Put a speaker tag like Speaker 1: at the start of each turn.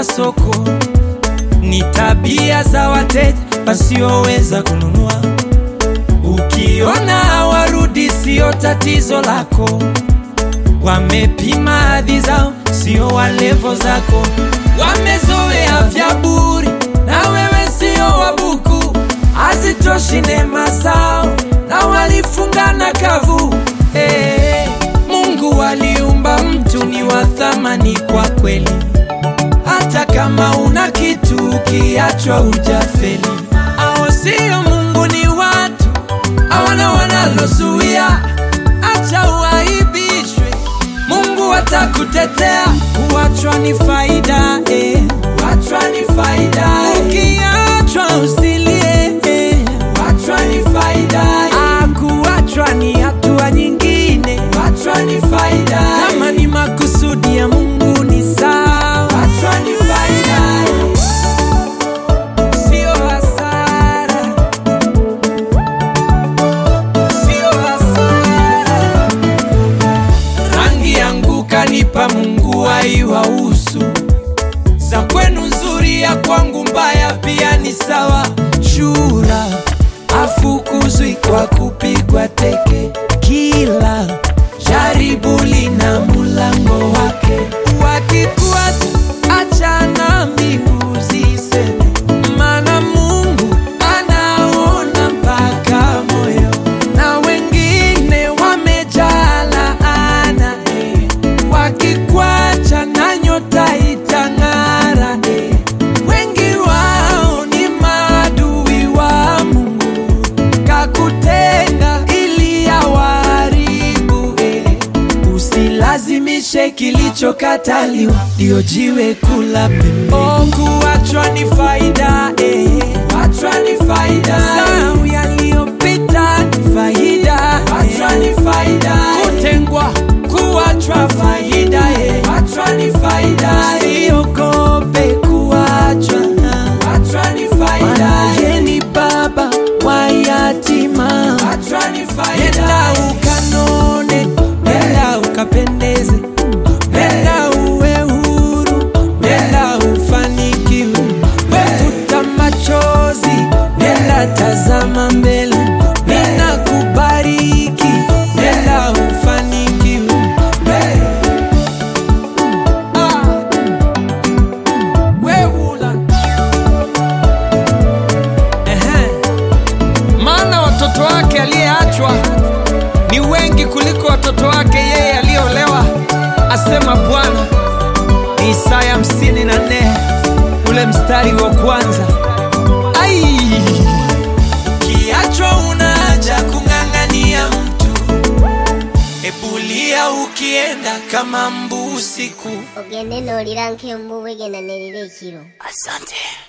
Speaker 1: za soko, ni tabia za wateja wasioweza kununua. Ukiona hawarudi, sio tatizo lako, wamepima hadhi zao, sio walevo zako. Wamezoea vya bure, na wewe sio wabuku, hazitoshi neema zao, na walifungana kavu. Hey, Mungu aliumba mtu ni wa thamani kwa kweli, hata kama una kitu ukiachwa ujafeli. Hao sio Mungu, ni watu hawana wanalozuia, acha uaibishwe, Mungu atakutetea. Kuachwa ni faida eh. Kuachwa ni faida eh. Ukiachwa usilie eh. Kuachwa ni faida eh. Ah, kuachwa ni hatua nyingine. Kuachwa ni faida eh. Kama ni makusudi ya Mungu ni sawa. Kuachwa ni faida eh. Sio hasara. Sio hasara. Rangi yangu kanipa Mungu aiwahusu, za kwenu nzuri, ya kwangu mbaya pia ni sawa. Shura afukuzwi kwa kupigwa teke, kila jaribu lina mulango wake. Wakikuacha achana mbingu ziseme, maana Mungu anaona mpaka moyo, na wengine wamejaa laana eh. Wakikwacha na nyota itang'ara eh. Wengi wao ni maadui wa Mungu, kakutenga ili awaharibu eh. Usilazimishe kilichokataliwa, ndio jiwe kula pembeni. Oh, kuachwa ni faida eh. Kuachwa ni faida Sahau yaliyopita ni faida Kuachwa ni faida Kutengwa, kuachwa faida eh. Kuachwa ni faida Usiogope kuachwa Kuachwa ni faida Maana ni baba wa yatima Kuachwa ni faida Nenda ukanone, nenda ukapendeze Nenda uwe huru, nenda ufanikiwe Wefuta machozi, nenda tazama mbele Ninakubariki, nenda ufanikiwe Ah, weula. Ehe. Maana watoto wake aliyeachwa ni wengi kuliko watoto wake yeye aliyeolewa, asema Bwana. Ni Isaya 54 ule mstari wa kwanza. Ai, kiachwa unaja kung'ang'ania mtu, ebulia ukienda kama mbu usiku.
Speaker 2: ogende n'olira nk'embubu egendanirira ekiro
Speaker 3: Asante.